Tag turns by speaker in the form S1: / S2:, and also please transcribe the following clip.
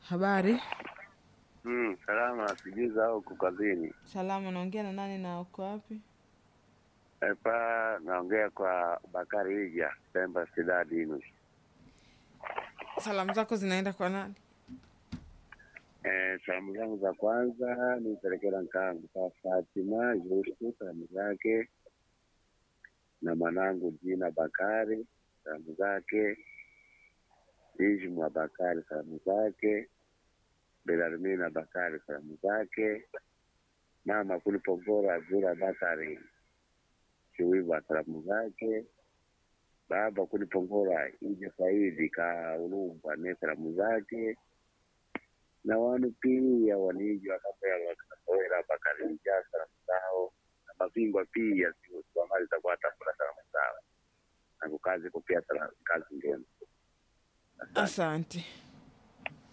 S1: Habari.
S2: Mm, salama sijui za huku kazini.
S1: Salama, naongea na nani na uko wapi?
S2: Hapa naongea kwa Bakari Ija, Pemba Sidadi Inu.
S1: Salamu zako zinaenda kwa nani?
S2: Eh, salamu zangu za kwanza nipelekea nkangu kwa Fatima Justu, salamu zake na mwanangu jina Bakari, salamu zake Ijmwa Bakari, salamu zake Belarmina Bakari, salamu zake mama Kulipogora Zura Bakari Chiwiva, salamu zake baba Kulipogora Ija Saidi ka Ulumba ne salamu zake na wanu pia waniji wakapela wakatoera Bakarija salamu zao na mabingwa pia siwamali za kuwatafuna salamu zao na kukazi kupia salamu kazi njema.
S1: Asante.